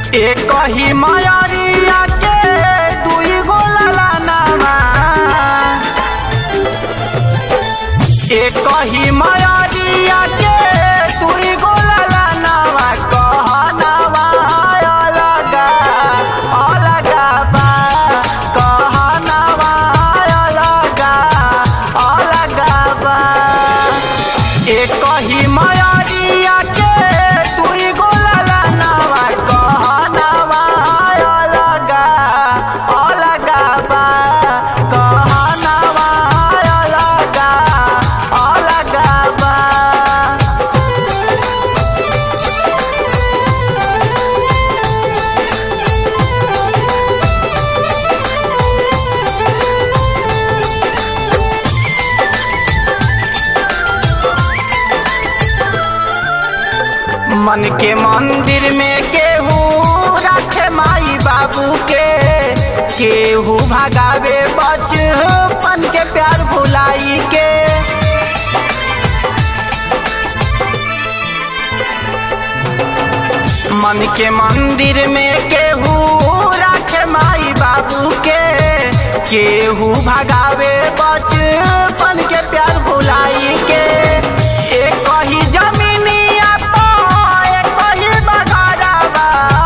एक ही मयरिया के दुई गो ललनवा एक ही मयरिया के दुई गो ललनवा कहनवा अलगा अलगा बा कहनवा अलगा अलगा बा एक ही मयरिया के दुई गो ललनवा कहनवा अलगा अलगा बा कहनवा अलगा अलगा बा मन के मंदिर में केहू रखे माई बाबू के केहू भगावे बचपन के प्यार भुलाई के मन के मंदिर में केहू रखे माई बाबू के केहू भगावे बचपन के प्यार भुलाई के एक ही जमीनिया पा एक ही बगारवा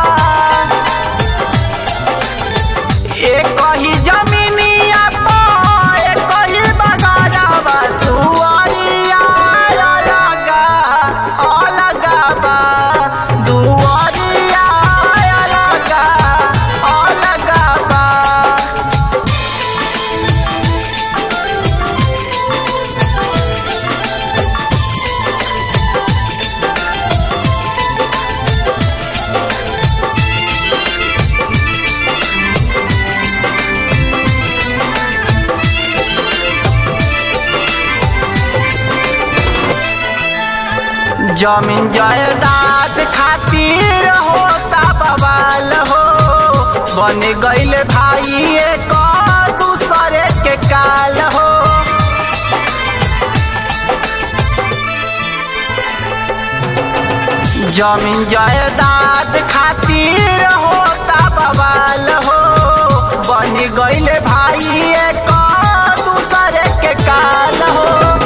एक ही जमीनिया पा एक ही बगारवा दुआरिया अलगा अलगा बा दुआरिया अलगा अलगा बा जमीन जायदाद खातिर होता बवाल हो बन गईल भाई एक दूसरे के काल हो जमीन जायदाद खातिर होता बवाल हो बन गईल भाई एक दूसरे के काल हो